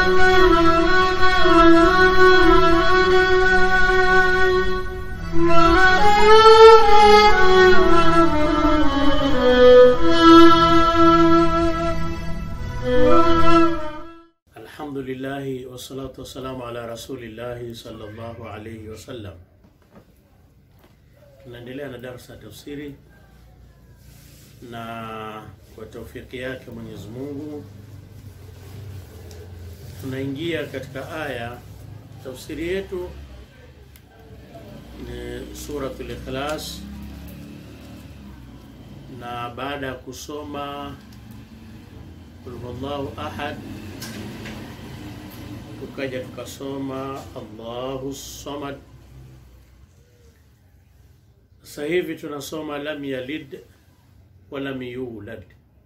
Alhamdulillahi wassalatu wassalamu ala rasulillahi sallallahu alayhi wasallam. Tunaendelea na darsa ya tafsiri na kwa taufiki yake Mwenyezi Mungu tunaingia katika aya. Tafsiri yetu ni Suratul Ikhlas, na baada ya kusoma Qul huwallahu ahad tukaja tukasoma Allahu samad. Sasa hivi tunasoma lam yalid walam yulad,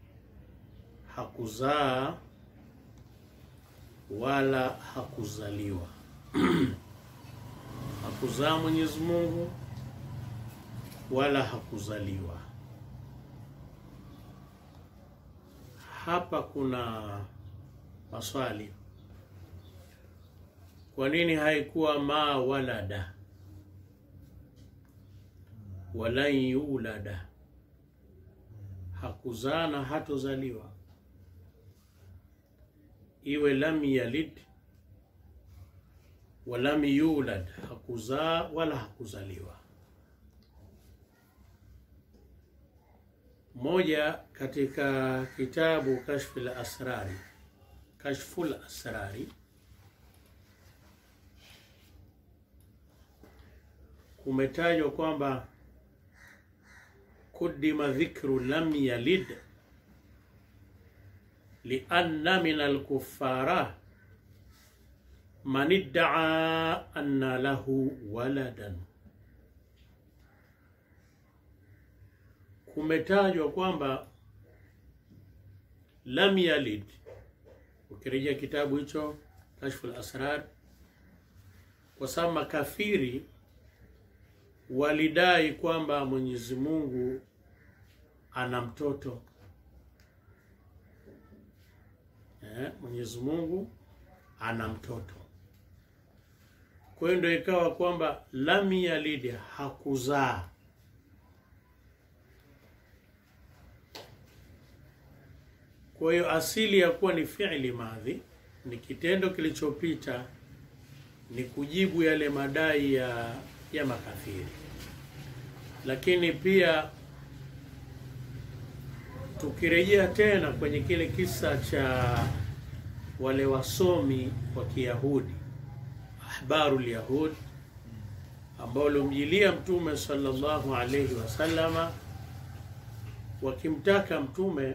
hakuzaa wala hakuzaliwa. hakuzaa Mwenyezi Mungu wala hakuzaliwa. Hapa kuna maswali kwa nini haikuwa ma walada walan yulada? Hakuzaa na hatozaliwa. Iwe lam yalid walam yulad, hakuzaa wala hakuzaliwa. Moja katika kitabu Kashful Asrari, Kashful Asrari kumetajwa kwamba kudima dhikru lam yalid lianna min alkuffara man iddaa anna lahu waladan. Kumetajwa kwamba lam yalid, ukirejea kitabu hicho Kashful Asrar, kwa sababu makafiri walidai kwamba Mwenyezi Mungu ana mtoto eh, Mwenyezi Mungu ana mtoto. Kwa hiyo ndio ikawa kwamba lam yalid, hakuzaa. Kwa hiyo asili ya kuwa ni fi'li madhi, ni kitendo kilichopita, ni kujibu yale madai ya ya makafiri lakini pia tukirejea tena kwenye kile kisa cha wale wasomi wa Kiyahudi, ahbarul yahud, ambao walimjilia Mtume sallallahu alayhi wasallama wakimtaka Mtume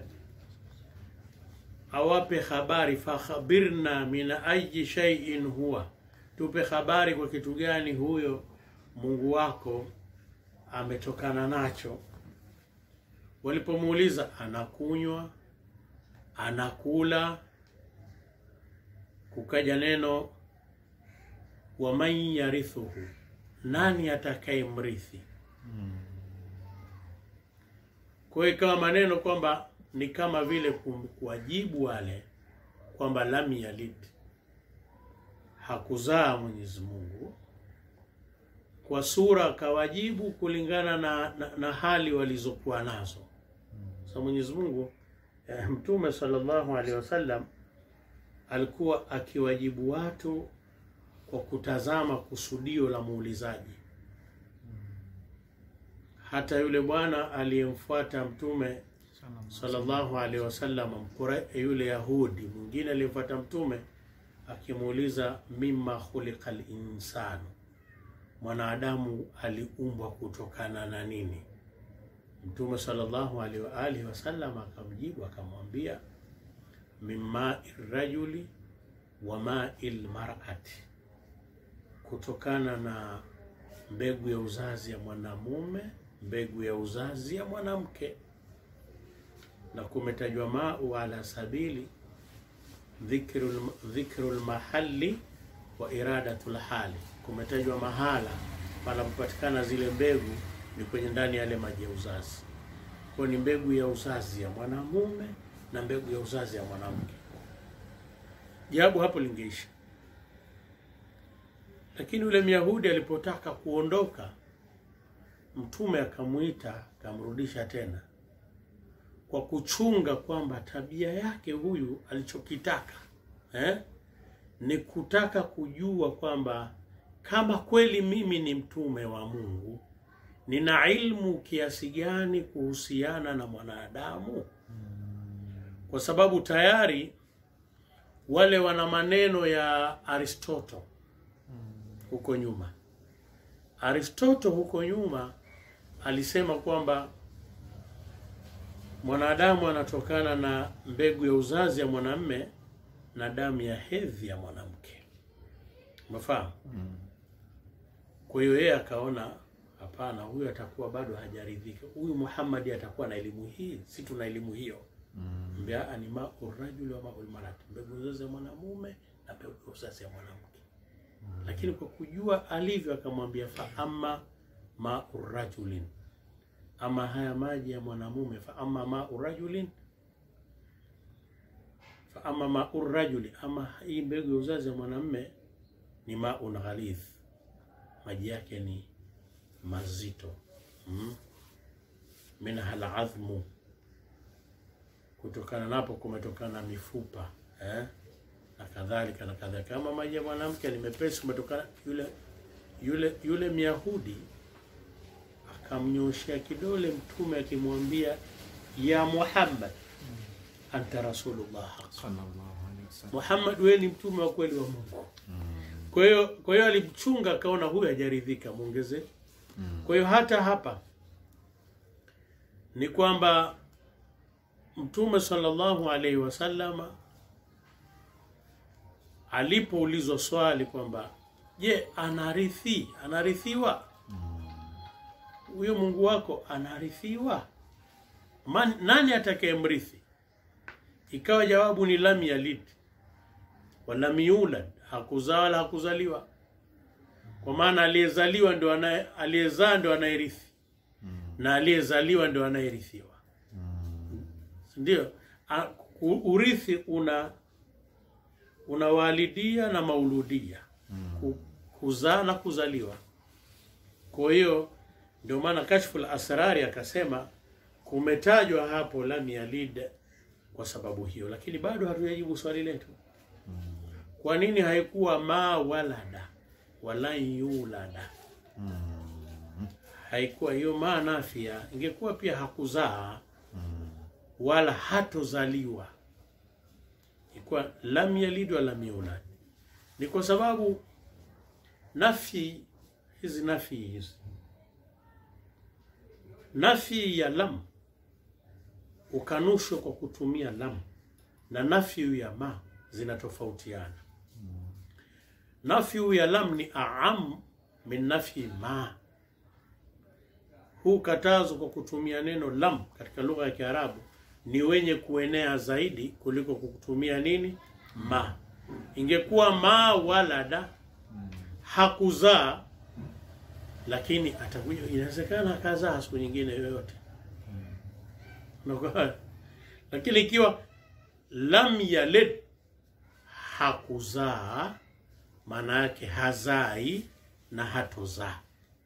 awape habari, fakhabirna min ayi shay'in huwa, tupe habari kwa kitu gani huyo Mungu wako ametokana nacho. Walipomuuliza anakunywa, anakula, kukaja neno waman yarithuhu, nani atakayemrithi? Kwa hiyo ikawa maneno kwamba ni kama vile kuwajibu wale kwamba lam yalid, hakuzaa Mwenyezi Mungu kwa sura akawajibu kulingana na, na, na hali walizokuwa nazo. Sasa Mwenyezi Mungu eh, Mtume sallallahu alaihi wasallam alikuwa akiwajibu watu kwa kutazama kusudio la muulizaji. Hata yule bwana aliyemfuata Mtume sallallahu alaihi wasallam, yule Yahudi mwingine aliyemfuata Mtume akimuuliza mimma khuliqa linsanu mwanadamu aliumbwa kutokana na nini? Mtume sallallahu alaihi wa alihi wasallam akamjibu akamwambia, min mai rajuli wa mai lmarati, kutokana na mbegu ya uzazi ya mwanamume, mbegu ya uzazi ya mwanamke. Na kumetajwa mau ala sabili dhikru dhikru lmahali wa iradatu lhali kumetajwa mahala panapopatikana zile mbegu ni kwenye ndani yale maji ya uzazi. Kwa ni mbegu ya uzazi ya mwanamume na mbegu ya uzazi ya mwanamke. jawabu hapo lingeisha. Lakini yule Myahudi alipotaka kuondoka, Mtume akamwita akamrudisha tena, kwa kuchunga kwamba tabia yake huyu alichokitaka eh, ni kutaka kujua kwamba kama kweli mimi ni mtume wa Mungu, nina ilmu kiasi gani kuhusiana na mwanadamu, kwa sababu tayari wale wana maneno ya Aristotle huko nyuma. Aristotle huko nyuma alisema kwamba mwanadamu anatokana na mbegu ya uzazi ya mwanamme na damu ya hedhi ya mwanamke. Umefahamu? Kwa hiyo yeye akaona hapana, huyu atakuwa bado hajaridhika. Huyu Muhammad atakuwa na elimu hii, si tuna elimu hiyo. Mbea ani mau rajuli wa maul marati, mbegu ya uzazi ya mwanamume na mbegu ya uzazi ya mwanamke. Lakini kwa kujua alivyo, akamwambia fa amma mau rajulin, ama haya maji ya mwanamume, fa amma mau rajulin fa amma mau rajuli, ama hii mbegu ya uzazi ya mwanamume ni maun ghalidh, maji yake ni mazito mm. minha aladhmu, kutokana napo kumetokana mifupa eh? na kadhalika na kadhalika. Kama maji ya mwanamke ni mepesi, kumetokana yule yule yule Myahudi akamnyoshea kidole Mtume akimwambia ya Muhammad, anta rasulullah sallallahu alaihi wasallam. Muhammad, wewe ni mtume wa kweli wa Mungu. Kwa hiyo kwa hiyo alimchunga akaona huyu hajaridhika, muongeze. Kwa hiyo hata hapa ni kwamba Mtume sallallahu alaihi wasallama alipoulizwa swali kwamba je, anarithi anarithiwa huyo Mungu wako anarithiwa? Man, nani atakayemrithi? Ikawa jawabu ni lam yalid walam yulad, hakuzaa wala hakuzaliwa. Kwa maana aliyezaliwa ndio anaye aliyezaa ndio anayerithi na aliyezaliwa ndio anayerithiwa, ndio A- ku- urithi una una walidia na mauludia, Ku- kuzaa na kuzaliwa. Kwa hiyo ndio maana Kashful Asrari akasema kumetajwa hapo lam yalid kwa sababu hiyo, lakini bado hatujajibu swali letu. Kwa nini haikuwa ma walada wala yulada? Haikuwa hiyo ma nafia, ingekuwa pia hakuzaa wala hatozaliwa, ilikuwa lam yalid wala lam yulad. Ni kwa sababu nafi hizi nafi hizi nafi ya lam ukanushwa kwa kutumia lam na nafyu ya ma zinatofautiana. Nafyu ya lam ni aam min nafyi ma. Huu katazo kwa kutumia neno lam katika lugha ya Kiarabu ni wenye kuenea zaidi kuliko kutumia nini ma. Ingekuwa ma walada, hakuzaa, lakini atakuja, inawezekana akazaa siku nyingine yoyote Unakuwa- lakini ikiwa lam yalid hakuzaa, maana yake hazai na hatozaa,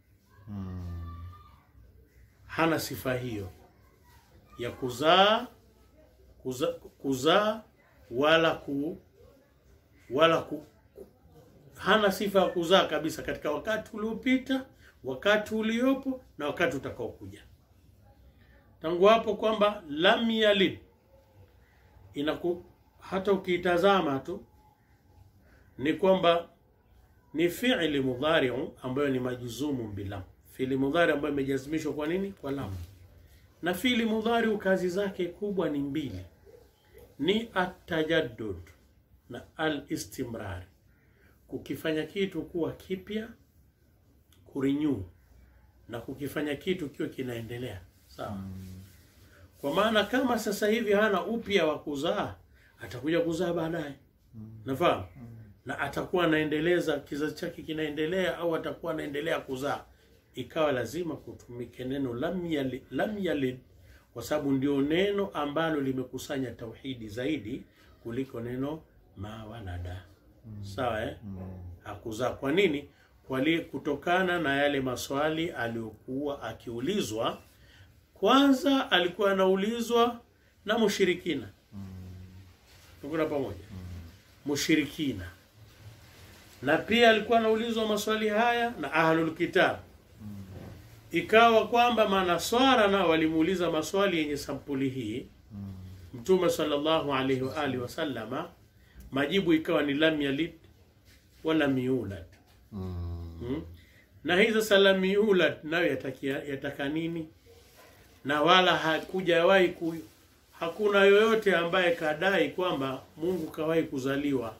hana sifa hiyo ya kuzaa kuza- kuzaa wala ku wala ku, hana sifa ya kuzaa kabisa katika wakati uliopita, wakati uliopo na wakati utakaokuja tangu hapo kwamba lam yalid inaku hata ukiitazama tu ni kwamba ni fi'li mudhari'u ambayo ni majuzumu bilam, fi'li mudhari ambayo imejazimishwa kwa nini? Kwa lam. Na fi'li mudhari kazi zake kubwa ni mbili, ni atajaddud na al-istimrar, kukifanya kitu kuwa kipya, kurenew na kukifanya kitu kiwe kinaendelea sawa. Kwa maana kama sasa hivi hana upya wa kuzaa, atakuja kuzaa baadaye, nafahamu na atakuwa anaendeleza kizazi chake kinaendelea, au atakuwa anaendelea kuzaa, ikawa lazima kutumike neno lam yalid, lam yalid kwa sababu ndio neno ambalo limekusanya tauhidi zaidi kuliko neno ma walada sawa eh? hakuzaa kwa nini Kwali, kutokana na yale maswali aliyokuwa akiulizwa kwanza alikuwa anaulizwa na mushirikina tukuna pamoja mushirikina na pia alikuwa anaulizwa maswali haya na ahlul kitab ikawa kwamba manaswara nao walimuuliza maswali yenye sampuli hii mtume sallallahu alaihi wa alihi wasallama majibu ikawa ni lam yalid wala miulad hmm? na hii sasa lam yulad nayo yatakia yataka nini na wala hakujawahi ku, hakuna yoyote ambaye kadai kwamba Mungu kawahi kuzaliwa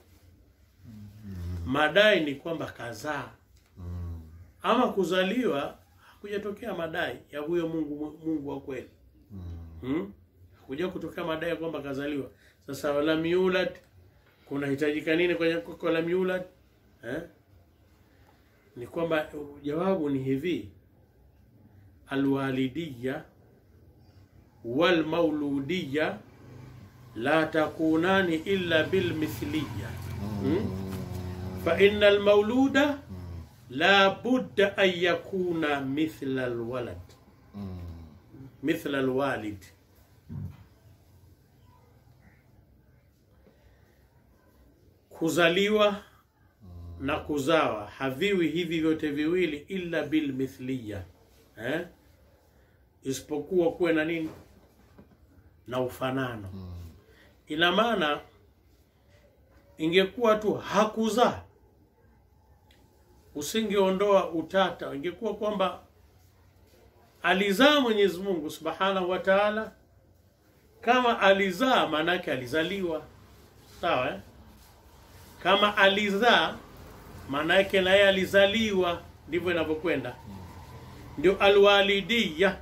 madai ni kwamba kazaa ama kuzaliwa hakujatokea madai ya huyo Mungu Mungu wa kweli hmm? hakuja kutokea madai ya kwamba kazaliwa sasa wala miulad kunahitajika nini kwenye kwa lam yulad eh? ni kwamba jawabu ni hivi alwalidiya walmauludiya la takunani illa bilmithliya hmm? fa inna almauluda la budda an yakuna mithla alwalad mithla alwalid kuzaliwa na kuzawa haviwi hivi vyote viwili illa bilmithliya eh? isipokuwa kuwe na nini na ufanano ina maana ingekuwa tu hakuzaa usingeondoa utata ingekuwa kwamba alizaa Mwenyezi Mungu Subhanahu wa Ta'ala kama alizaa maanake alizaliwa sawa eh? kama alizaa maanake naye alizaliwa ndivyo inavyokwenda ndio alwalidiya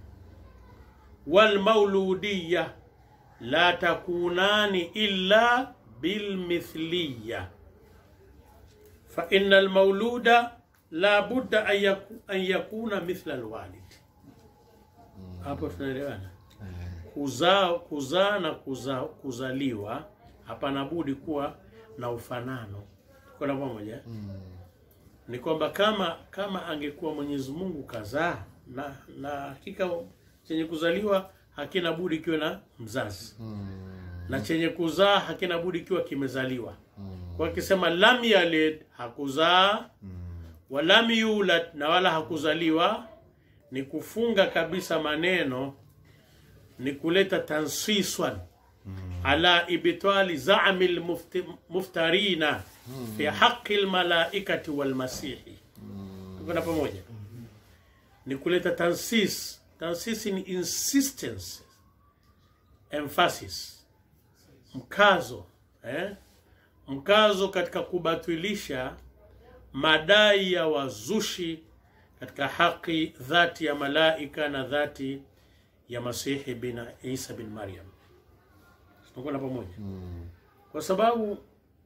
walmauludiya la takunani illa bilmithliya fa inna almauluda la budda an yaku- an yakuna mithla alwalid hapo tunaelewana kuzaa kuzaa na kuza, kuzaliwa hapana budi kuwa na ufanano tuko na pamoja ni kwamba kama kama angekuwa Mwenyezi Mungu kazaa na na hakika chenye kuzaliwa hakina budi kiwe na mzazi na chenye kuzaa hakina budi kiwa kimezaliwa kwa akisema lam yalid hakuzaa walam yulad na wala hakuzaliwa ni kufunga kabisa maneno ni kuleta tansiswan ala ibtali zami lmuftarina fi haqi lmalaikati walmasihi tukona pamoja ni kuleta tansis tansis ni insistence emphasis mkazo eh? mkazo katika kubatilisha madai ya wazushi katika haki dhati ya malaika na dhati ya masihi bin isa bin maryam tunakwenda pamoja kwa sababu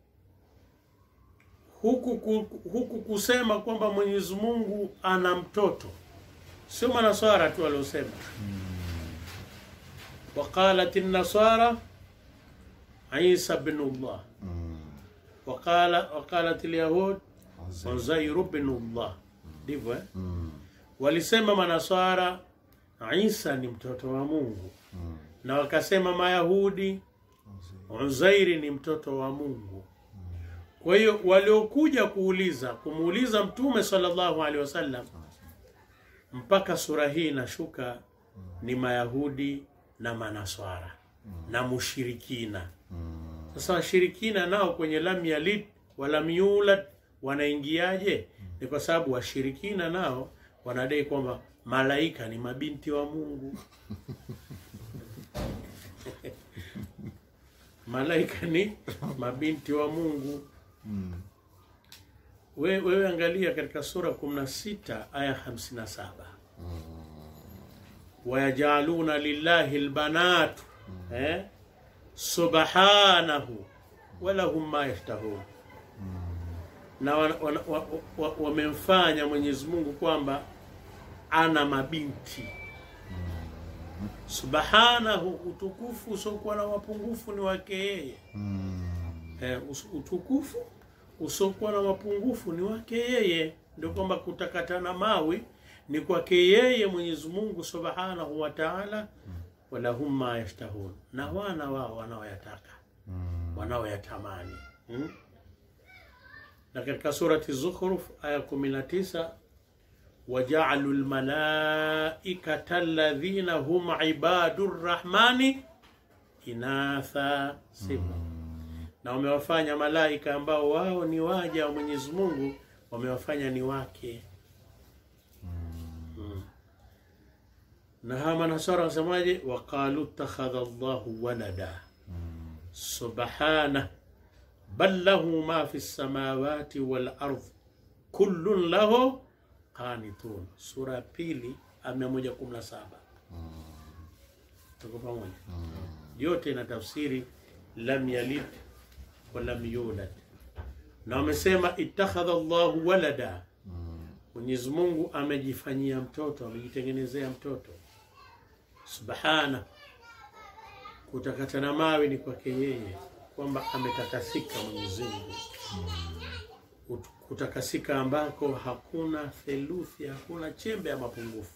huku, ku- huku kusema kwamba mwenyezi mungu ana mtoto sio manaswara tu waliosema waqalat nasara isa bnullah waqala waqalat lyahud uzairu bnullah ndivyo eh? walisema manaswara isa ni mtoto wa mungu na wakasema mayahudi uzairi ni mtoto wa mungu kwa hiyo waliokuja kuuliza kumuuliza mtume sallallahu alaihi wasallam mpaka sura hii inashuka ni mayahudi na manaswara na mushirikina sasa washirikina nao kwenye lam yalid walam yulad wanaingiaje ni kwa sababu washirikina nao wanadai kwamba malaika ni mabinti wa mungu malaika ni mabinti wa mungu we, wewe angalia katika sura 16 aya 57 wayajaluna lillahi lbanatu eh? subhanahu walahum ma yashtahun na wamemfanya wa, wa, wa, wamemfanya Mwenyezi Mungu kwamba ana mabinti subhanahu, utukufu usiokuwa na mapungufu ni wake yeye eh, us- utukufu usiokuwa na mapungufu ni wake yeye. Ndio kwamba kutakatana mawi ni kwake yeye Mwenyezi Mungu Subhanahu wa Ta'ala, walahum ma yashtahun, na wana wao wanaoyataka wanaoyatamani hmm? na katika surati Zukhruf aya 19 wajaalu lmalaikata alladhina hum ibadu rrahmani inatha sifa, na wamewafanya malaika ambao wao ni waja wa Mwenyezi Mungu, wamewafanya ni wake. Mm. Na hawa manasara wasemaje? waqalu ittakhadha Allahu walada subhana bal lahu ma fi samawati wal ardh kullun lahu qanitun. Sura ya pili aya mia moja kumi na saba. Tuko pamoja? Yote ina tafsiri lam yalid wa lam yulad, na wamesema ittakhadha Allahu walada, Mwenyezi Mungu amejifanyia mtoto, amejitengenezea mtoto. Subhana, kutakatana mawe ni kwake yeye, kwamba ametakasika Mwenyezi Mungu Ut- kutakasika ambako hakuna theluthi, hakuna chembe ya mapungufu.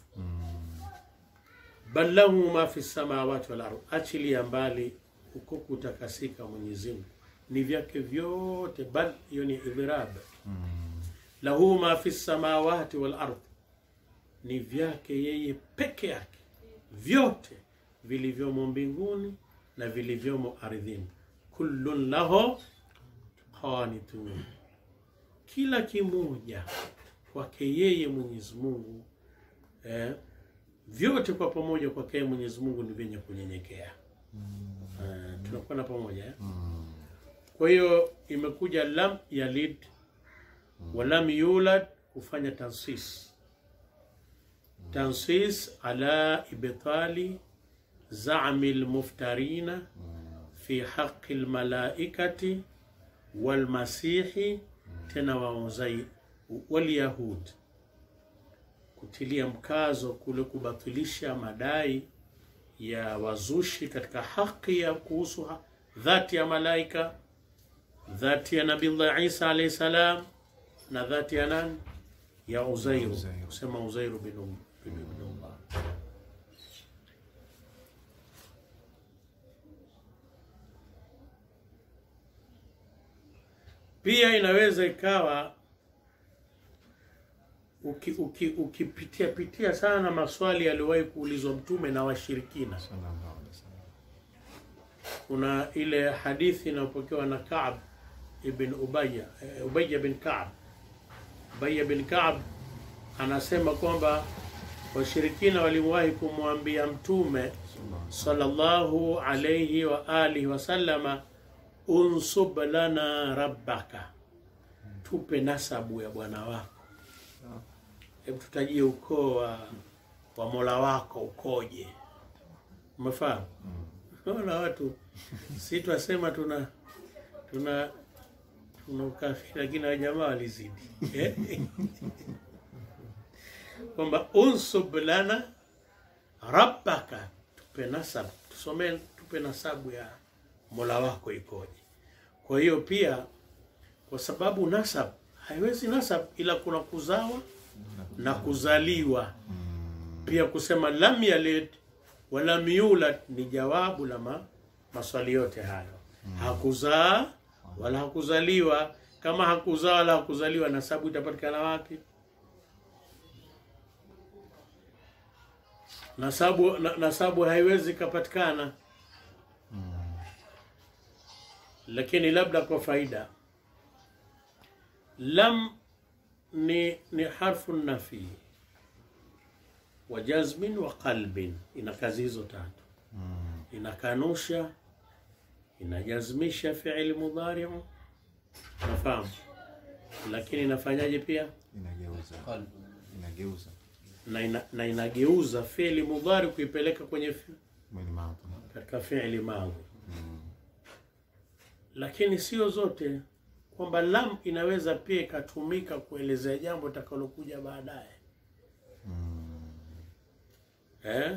bal lahu ma fi samawati wal ardh, achilia mbali huko kutakasika Mwenyezi Mungu ni vyake vyote. Bal hiyo ni idhrab. Lahu ma fi samawati wal ardh, ni vyake yeye peke yake, vyote vilivyomo mbinguni na vilivyomo ardhini. Kullun lahu qanitun kila kimoja kwake yeye Mwenyezi Mungu eh, vyote kwa pamoja kwake yeye Mwenyezi Mungu ni vyenye kunyenyekea. Eh, tunakuwa na pamoja eh? Kwa hiyo imekuja lam yalid wa lam yulad kufanya tansis tansis ala ibtali zami lmuftarina fi haqi lmalaikati walmasihi tena wauzai walyahud, kutilia mkazo kule kubatilisha madai ya wazushi katika haki ya kuhusu ha- dhati ya malaika, dhati ya Nabiullah Isa alayhi salam na dhati ya nani ya Uzairu, Uzairu. kusema Uzairu bin bin- bin Allah. Pia inaweza ikawa uki- uki- ukipitia pitia sana maswali yaliyowahi kuulizwa Mtume na washirikina. Sallallahu alaihi wasallam. Kuna ile hadithi inayopokewa na Kaab ibn Ubaya, eh, Ubaya bin Kaab. Ubaya bin Kaab anasema kwamba washirikina walimwahi kumwambia Mtume sallallahu alayhi wa alihi wasallama, unsub lana rabbaka, tupe nasabu ya bwana wako, hebu tutajie ukoo wa, wa mola wako ukoje. Umefahamu? Naona watu si twasema tuna tuna tuna ukafiri, lakini wa jamaa walizidi Eh? kwamba unsub lana rabbaka, tupe nasab, tusomee, tupe nasabu ya mola wako ikoje. Kwa hiyo pia, kwa sababu nasab haiwezi nasab ila kuna kuzawa na kuzaliwa. Pia kusema lam yalid wa lam yulad ni jawabu la ma, maswali yote hayo. Hakuzaa wala hakuzaliwa. Kama hakuzaa wala hakuzaliwa, nasabu itapatikana wapi? Nasabu, na, nasabu haiwezi ikapatikana, lakini labda kwa faida, lam ni, ni harfu nafi wa jazmin wa qalbin, ina kazi hizo tatu. Inakanusha, inajazmisha fi'li mudhari'u, nafahamu, lakini inafanyaje pia Inageuza. Inageuza. na, ina, na inageuza fi'li mudhari kuipeleka kwenye fi, Mwili maadhi. katika fi'li madhi, lakini sio zote, kwamba lam inaweza pia ikatumika kuelezea jambo litakalokuja baadaye eh?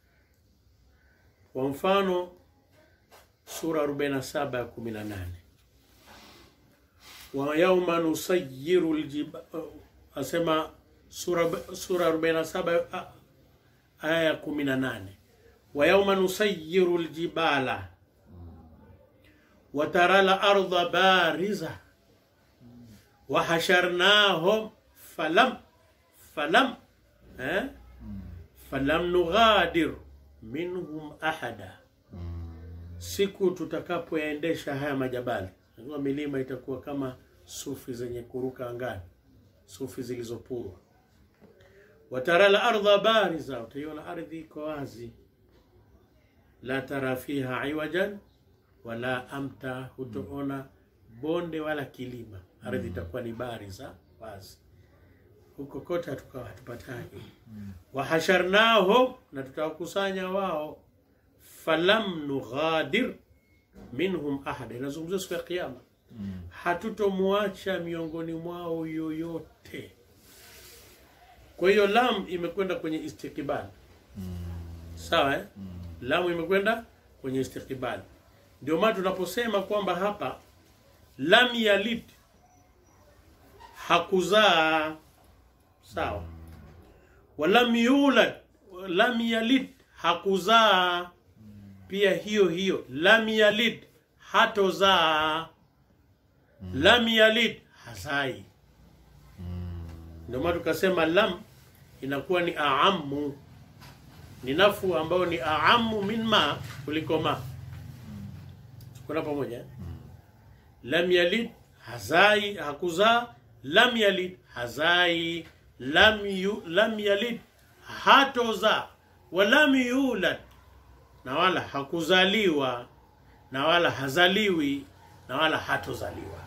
Kwa mfano sura 47 ya 18 wa yauma nusayiru ljiba asema sura sura 47 a- aya ya 18 wa yauma nusayiru ljibala wa tara larda bariza wa hasharnahum falam falam eh? falam nughadir minhum ahada siku tutakapoyaendesha haya majabali najua milima itakuwa kama sufi zenye kuruka angani sufi zilizopurwa watara la ardha bariza utaiona ardhi iko wazi la tara fiha iwajan wala amta hutoona bonde wala kilima ardhi itakuwa ni bariza wazi huko kote hatukawa hatupatani wahasharnahum na tutawakusanya wao falam nughadir minhum ahada inazungumzia siku ya kiyama hatutomwacha miongoni mwao yoyote kwa hiyo lam imekwenda kwenye istikbal sawa eh? lamu imekwenda kwenye istikbal ndio maana tunaposema kwamba hapa lam yalid hakuzaa sawa walam yulad lam yalid hakuzaa pia hiyo hiyo lam yalid hatozaa lam yalid hazai ndio maana tukasema lam inakuwa ni aamu ni nafu ambayo ni aamu min ma kuliko ma kuna pamoja eh? lam yalid hazai hakuzaa lam yalid hazai lam, yu, lam yalid hatozaa walam yulad na wala hakuzaliwa na wala hazaliwi na wala hatozaliwa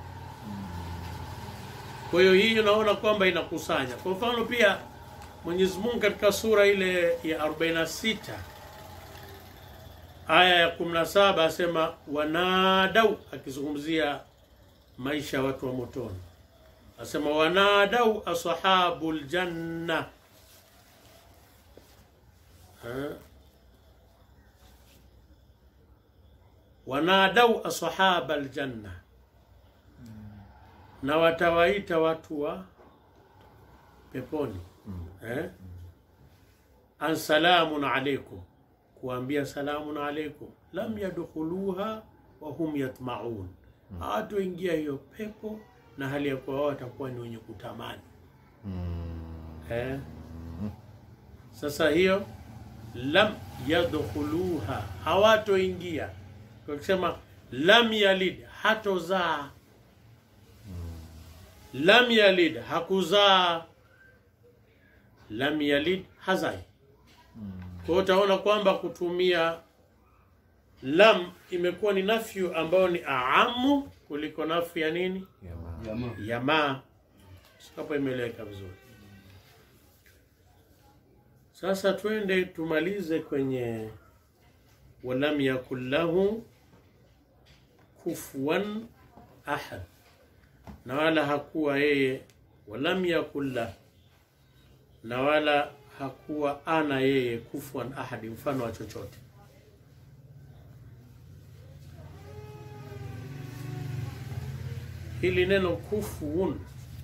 kwa hiyo hii unaona kwamba inakusanya kwa mfano pia mwenyezi mungu katika sura ile ya 46 aya ya 17 asema wanadau akizungumzia maisha ya watu wa motoni asema wanadau ashabu ljanna Ha? wanadau ashaba aljanna na watawaita watu wa peponi eh? an salamun alaikum kuambia salamun alaikum lam yadkhuluha wa hum yatmaun hawatoingia hiyo pepo na hali ya kuwa wao watakuwa ni wenye kutamani eh? sasa hiyo lam yadkhuluha hawatoingia kwa kusema lam yalid hatozaa lam yalid hakuzaa lam yalid hazai kwa hiyo utaona kwamba kutumia lam imekuwa ni nafyu ambayo ni aamu kuliko nafyu ya nini Jamaa. ya ma hapo imeeleweka vizuri sasa twende tumalize kwenye walam yakun lahu kufuwan ahad na wala hakuwa yeye walam yakun la na wala hakuwa ana yeye kufuwan ahadi mfano wa chochote hili neno kufuun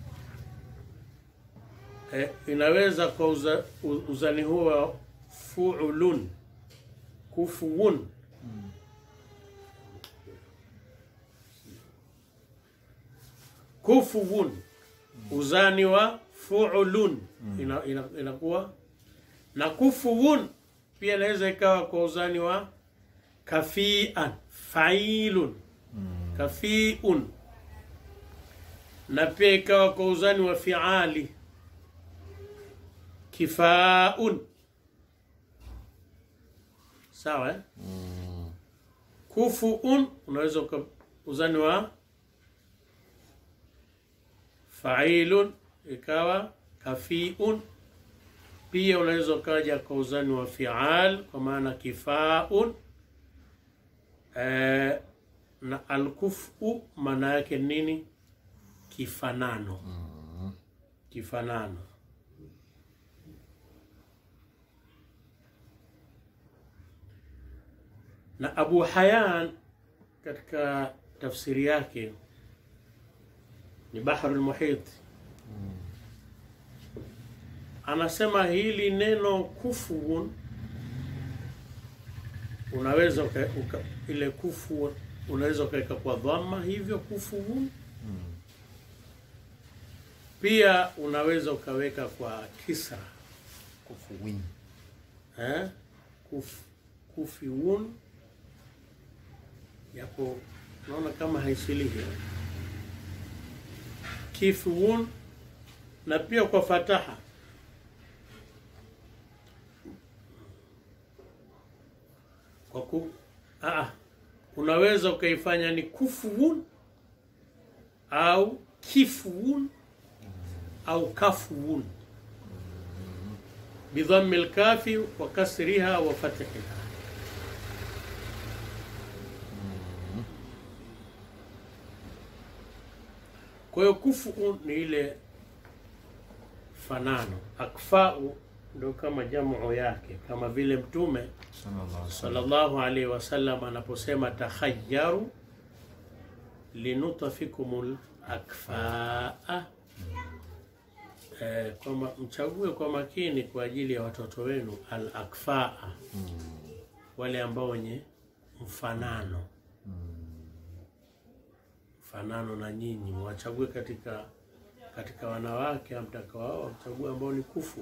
eh, inaweza kwa uza, u- uzani huo wa fuulun kufuun kufuun uzani wa fuulun ina, ina, inakuwa na kufuun pia inaweza ikawa kwa uzani wa kafian failun kafiun na pia ikawa kwa uzani wa fiali kifaun sawa eh? kufuun unaweza uka uzani wa failun ikawa kafiun pia unaweza ukaja kwa uzani wa fial kwa maana kifaun eh, na alkufu maana yake nini kifanano kifanano na Abu Hayyan katika tafsiri yake ni bahrul muhit. Anasema hili neno kufuun unaweza uka, uka, ile kufu unaweza ukaweka kwa dhamma hivyo kufuun, pia unaweza ukaweka kwa kisra Kufuwin. eh? Kuf, kufiun yapo naona kama haisilihi kifuun na pia kwa fataha kwa ku, aa, unaweza ukaifanya ni kufuun au kifuun au kafuun bidhammi lkafi wa kasriha wa fathiha. Kwa hiyo kufu ni ile fanano, akfau ndio kama jamu yake, kama vile Mtume Sallallahu alaihi wasallam. sallallahu alaihi wasallam anaposema takhayyaru linutafikumul akfaa eh, kwamba mchague kwa makini kwa ajili ya watoto wenu al akfaa wale ambao wenye mfanano mfanano na nyinyi mwachague katika katika wanawake amtakaoa mchague ambao ni kufu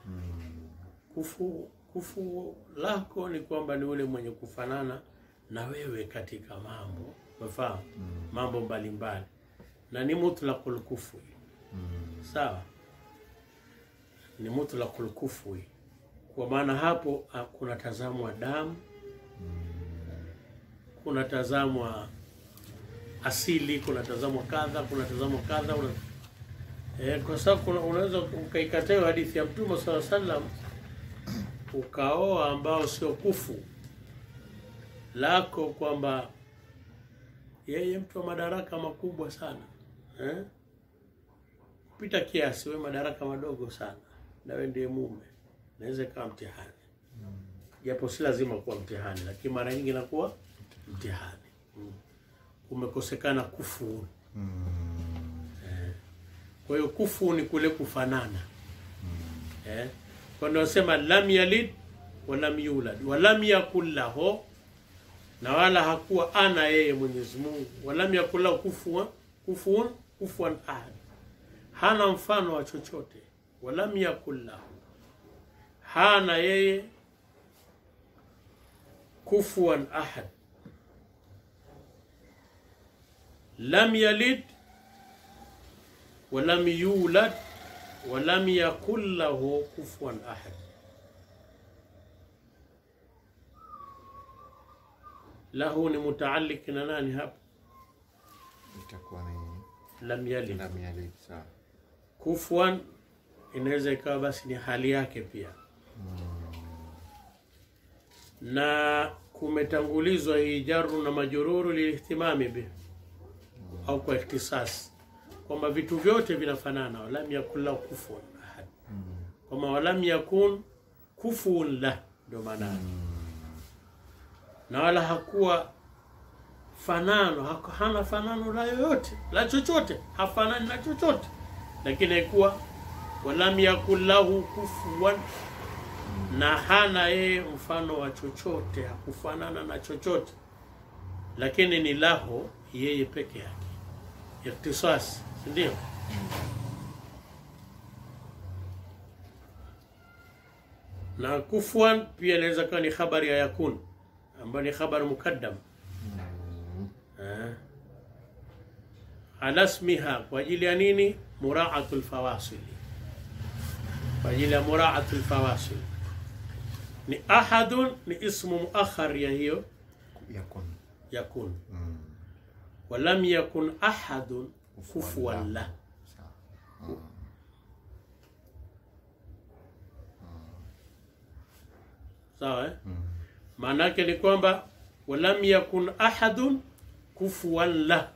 kufu kufu lako ni kwamba ni ule mwenye kufanana na wewe katika mambo umefahamu mambo mbalimbali na ni mutlaqul kufwi sawa ni mutlaqul kufwi kwa maana hapo ah, kuna tazamwa damu kuna tazamwa asili kuna tazamwa kadha kuna tazamwa kadha una... eh, kwa sababu kuna- unaweza ukaikataa hiyo hadithi ya mtume sala sallam ukaoa ambao sio kufu lako kwamba yeye mtu wa madaraka makubwa sana eh? kupita kiasi, we madaraka madogo sana, na we ndiye mume, naweza ikawa mtihani, japo si lazima kuwa mtihani, lakini mara nyingi inakuwa mtihani. Mm. Umekosekana kufu. Eh. Kwa hiyo kufu ni kule kufanana eh? Kwa ndio nasema lam yalid wa lam yulad wa lam yakul lahu, na wala hakuwa ana yeye Mwenyezi Mungu, wa lam yakul lahu kufuwan kufuwan kufuwan ahad, hana mfano wa chochote. Wa lam yakul lahu, hana yeye kufuwan ahad. Lam yalid wa lam yulad wa lam yakul lahu kufuwan ahad. Lahu ni mutaalliq na nani hapa? itakuwa ni Lam yalid. lam yalid. Sawa. Kufuwan inaweza ikawa basi ni hali yake pia, na kumetangulizwa hii jaru na majururu lilihtimami bi au kwa ikhtisas, kwamba vitu vyote vinafanana. Walam yakun lahu kufuwan ahad, kwamba walam yakun kufuun lah, ndio maana yake. na wala hakuwa fanano haku- hana fanano la yoyote la chochote, hafanani na chochote, lakini haikuwa walam yakun lahu kufuwan, na hana yeye mfano wa chochote, hakufanana na chochote, lakini ni laho yeye peke yake, ikhtisas, si ndio? na kufuan pia inaweza kuwa ni khabari ya yakun ambayo ni khabar mukaddam Eh. ala ismiha kwa ajili ya nini? Muraatul fawasili, kwa ajili ya muraatul fawasil. Ni ahadun, ni ismu muakhar ya hiyo Yakun. yakun, Mm. walam yakun ahadun Kufuwan kufuwan lah. lah. Sawa. Sawa eh? Maana yake ni kwamba walam yakun ahadun kufuwan lah,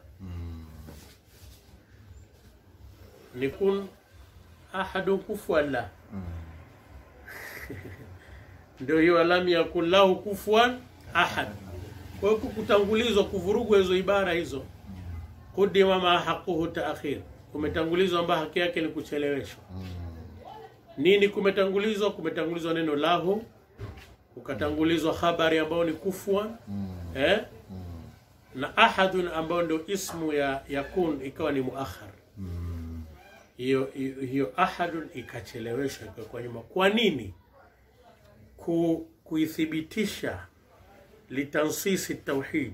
ni kun ahadun kufuwan lah ndio hiyo walam yakun lahu kufuwan ahad. Kwa hiyo kutangulizwa, kuvurugwa hizo ibara hizo, qudima ma haquhu taakhir, kumetangulizwa ambayo haki yake ni kucheleweshwa. Nini kumetangulizwa? Kumetangulizwa neno lahu, ukatangulizwa habari ambayo ni kufwa eh? na ahadun ambayo ndio ismu ya yakun ikawa ni muakhar hiyo hiyo hiyo ahadun ikacheleweshwa ikakuwa nyuma. Kwa nini? Ku, kuithibitisha litansisi tauhid,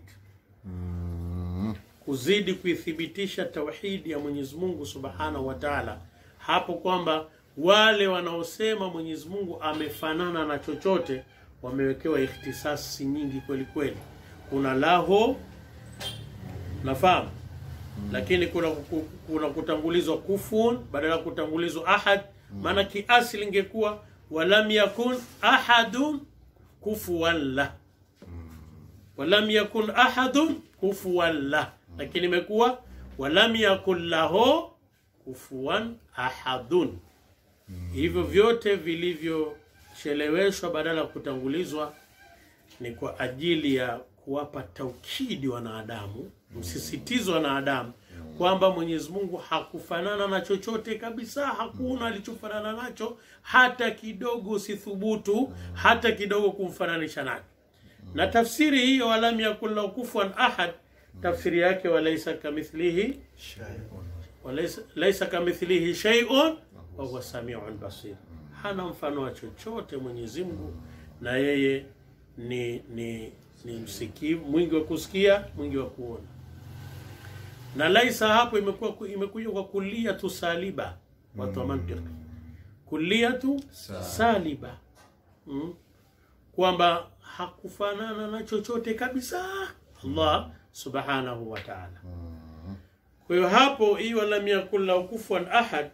kuzidi kuithibitisha tauhidi ya Mwenyezi Mungu Subhanahu wa Ta'ala, hapo kwamba wale wanaosema Mwenyezi Mungu amefanana na chochote wamewekewa ikhtisasi nyingi kweli kweli. Kuna laho nafahamu lakini kuna, ku- kuna kutangulizwa kufun badala ya kutangulizwa ahad maana kiasili ingekuwa walam yakun ahadun kufuwan la walam yakun ahadun kufuwan la lakini imekuwa walam yakun lahu kufuwan ahadun hivyo vyote vilivyocheleweshwa badala ya kutangulizwa ni kwa ajili ya kuwapa taukidi wanadamu, msisitizo wanadamu kwamba Mwenyezi Mungu hakufanana na chochote kabisa, hakuna alichofanana nacho hata kidogo, usithubutu hata kidogo kumfananisha nacho. Na tafsiri hiyo walam yakun lahu kufuwan ahad, tafsiri yake walaisa kamithlihi walaisa laisa kamithlihi shay'un wa huwa samiun basir, hana mfano wa chochote Mwenyezi Mungu, na yeye ni ni ni msikivu, mwingi wa kusikia, mwingi wa kuona. Na laisa hapo imekuwa imekuja kwa kulliyatu saliba, watu wa mantiki, kulliyatu saliba mm. kwamba hakufanana na chochote kabisa Allah subhanahu wa ta'ala. Kwa hiyo hapo hii walam yakun lahu kufuwan ahad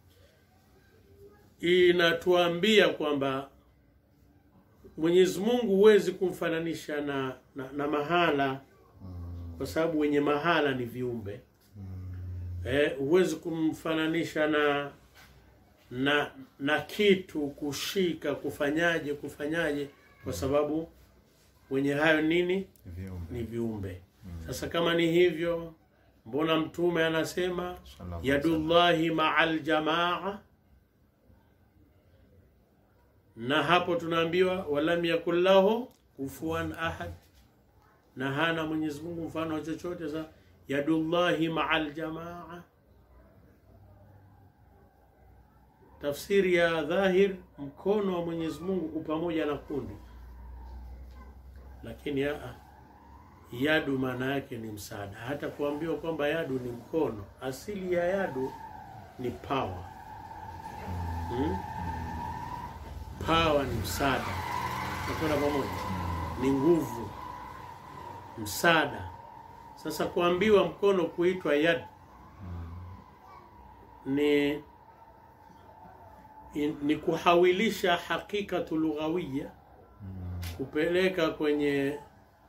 inatuambia kwamba Mwenyezi Mungu huwezi kumfananisha na, na, na mahala kwa sababu wenye mahala ni viumbe eh, huwezi kumfananisha na na na kitu kushika kufanyaje kufanyaje kwa sababu wenye hayo nini Viumbe. ni viumbe. Sasa kama ni hivyo, mbona Mtume anasema Sallallahu yadullahi ma'al jamaa, na hapo tunaambiwa walam yakul lahu kufuwan ahad, na hana Mwenyezi Mungu mfano wa chochote. Sasa yadullahi ma'al jamaa, tafsiri ya dhahir, mkono wa Mwenyezi Mungu uko pamoja na kundi, lakini aa Yadu maana yake ni msaada. Hata kuambiwa kwamba yadu ni mkono, asili ya yadu ni power. Hmm? Power ni msaada, nakwenda pamoja, ni nguvu, msaada. Sasa kuambiwa mkono kuitwa yad ni in- ni kuhawilisha hakikatu lughawiya kupeleka kwenye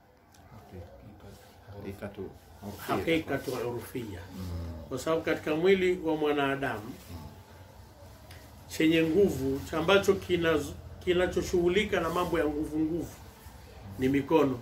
Hakikatu. hakikatu urufia, kwa sababu katika mwili wa mwanadamu chenye nguvu cha ambacho kina kinachoshughulika na mambo ya nguvu nguvu ni mikono.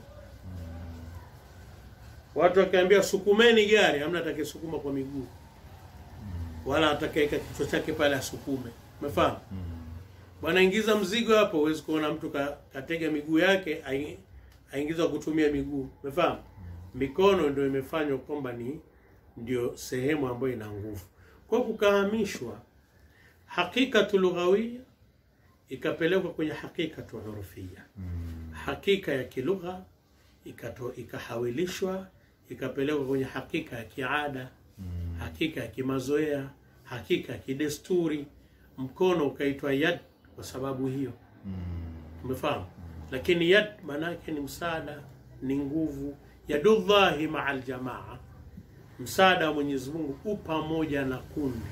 Watu wakiambia sukumeni gari, hamna atakayesukuma kwa miguu, wala atakayeka kichwa chake pale asukume. Umefahamu? Bwana, ingiza mzigo hapo, huwezi kuona mtu ka, katega miguu yake ai- aingiza kutumia miguu. Umefahamu? Mikono ndio imefanywa kwamba ni ndio sehemu ambayo ina nguvu, kwa kukahamishwa hakikatu lughawia ikapelekwa kwenye hakikatu urufia, hakika ya kilugha ikato, ikahawilishwa ikapelekwa kwenye hakika ya kiada, hakika ya kimazoea, hakika ya kidesturi. Mkono ukaitwa yad kwa sababu hiyo, umefahamu? Lakini yad maana yake ni msaada, ni nguvu. Yadullahi maa aljamaa, msaada wa Mwenyezi Mungu u pamoja na kundi.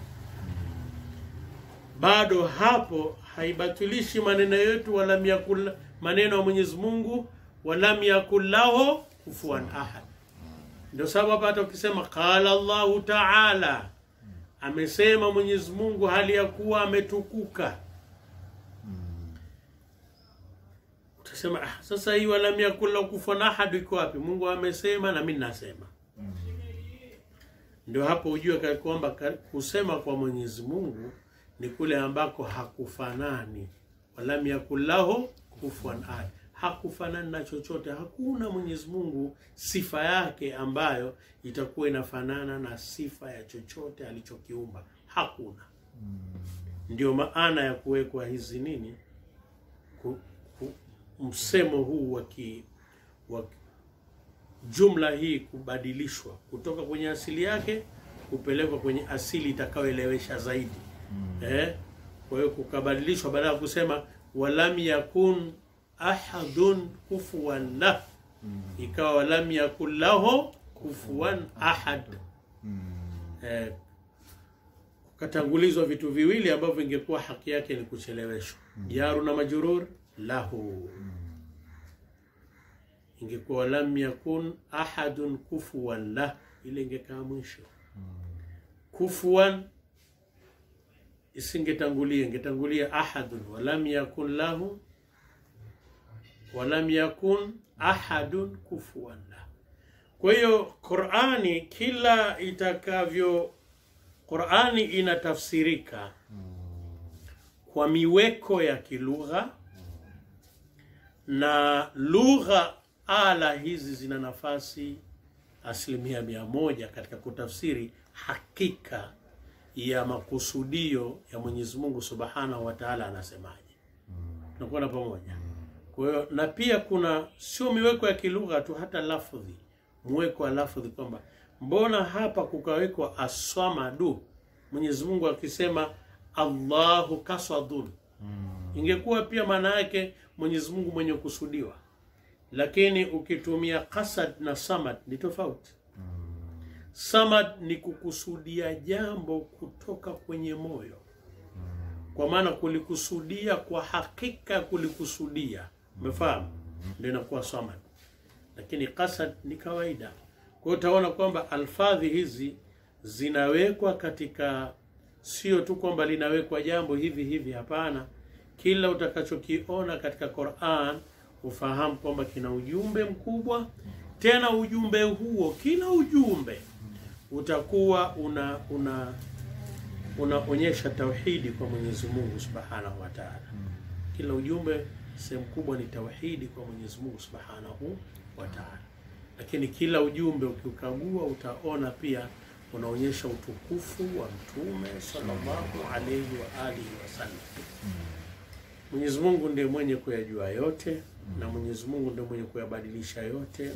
Bado hapo haibatilishi maneno yetu, walam yakul, maneno ya Mwenyezi Mungu, walam yakul lahu kufuwan ahad. Ndio sababu hapa hata ukisema qala Allahu taala, amesema Mwenyezi Mungu hali ya kuwa ametukuka, utasema ah, sasa hii walam yakul lahu kufuwan ahad iko wapi? Mungu amesema na mimi nasema Ndio hapo ujue ka- kwamba ka- kusema kwa Mwenyezi Mungu ni kule ambako hakufanani, walam yakul lahu kufuwan ahad, hakufanani na chochote. Hakuna Mwenyezi Mungu sifa yake ambayo itakuwa inafanana na sifa ya chochote alichokiumba, hakuna. Ndio maana ya kuwekwa hizi nini, ku, ku, msemo huu wa ki- wa jumla hii kubadilishwa kutoka kwenye asili yake kupelekwa kwenye asili itakayoelewesha zaidi eh? Kwa hiyo kukabadilishwa, badala ya kusema walam yakun ahadun kufuwan lah, ikawa walam yakun lahu kufuwan ahad eh, kukatangulizwa vitu viwili ambavyo ingekuwa haki yake ni kucheleweshwa, jaru na majurur lahu ingekuwa walam yakun ahadun kufuwan lah, ile ingekaa mwisho. Kufuwan isingetangulia, ingetangulia ahadun, walam yakun lahu, walam yakun ahadun kufuwan lah. Kwa hiyo Qur'ani kila itakavyo, Qur'ani inatafsirika kwa miweko ya kilugha na lugha ala hizi zina nafasi asilimia mia moja katika kutafsiri hakika ya makusudio ya Mwenyezi Mungu Subhanahu wa Ta'ala anasemaje. Tunakuwa na pamoja. Kwa hiyo na pia kuna sio miweko ya kilugha tu, hata lafdhi, mweko wa lafdhi kwamba mbona hapa kukawekwa aswamadu, Mwenyezi Mungu akisema Allahu kasadun ingekuwa pia maana yake Mwenyezi Mungu mwenye kusudiwa, lakini ukitumia kasad na samad ni tofauti. Samad ni kukusudia jambo kutoka kwenye moyo, kwa maana kulikusudia kwa hakika, kulikusudia, umefahamu? Ndio inakuwa samad, lakini kasad ni kawaida. Kwa hiyo utaona kwamba alfadhi hizi zinawekwa katika, sio tu kwamba linawekwa jambo hivi hivi, hapana kila utakachokiona katika Qur'an ufahamu kwamba kina ujumbe mkubwa. Tena ujumbe huo, kila ujumbe utakuwa una una unaonyesha tauhidi kwa Mwenyezi Mungu Subhanahu wa Ta'ala. Kila ujumbe sehemu kubwa ni tauhidi kwa Mwenyezi Mungu Subhanahu wa Ta'ala, lakini kila ujumbe ukiukagua utaona pia unaonyesha utukufu wa Mtume sallallahu alayhi wa alihi wasallam. Mwenyezi Mungu ndiye mwenye kuyajua yote na Mwenyezi Mungu ndiye mwenye kuyabadilisha yote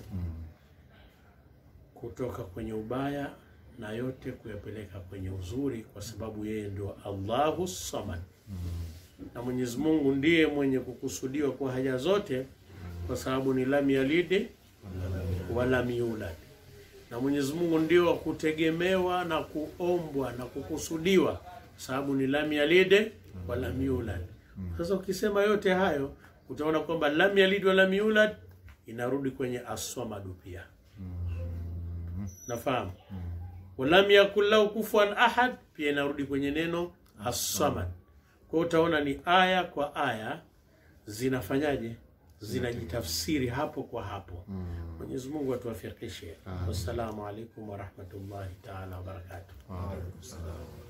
kutoka kwenye ubaya na yote kuyapeleka kwenye uzuri, kwa sababu yeye ndio Allahu Samad. Na Mwenyezi Mungu ndiye mwenye kukusudiwa kwa haja zote, kwa sababu ni lam yalid walam yulad. Na Mwenyezi Mungu ndio wa kutegemewa na kuombwa na kukusudiwa, kwa sababu ni lam yalid walam yulad. Sasa ukisema yote hayo utaona kwamba lam yalid wa lam yulad inarudi kwenye aswamadu pia, nafahamu. Walam yakul lahu kufuwan ahad pia inarudi kwenye neno aswamad. Kwa hiyo utaona ni aya kwa aya zinafanyaje, zinajitafsiri hapo kwa hapo. Mwenyezi Mungu atuwafikishe. Wassalamu alaikum warahmatullahi taala wabarakatuh. Waalaikum salaam.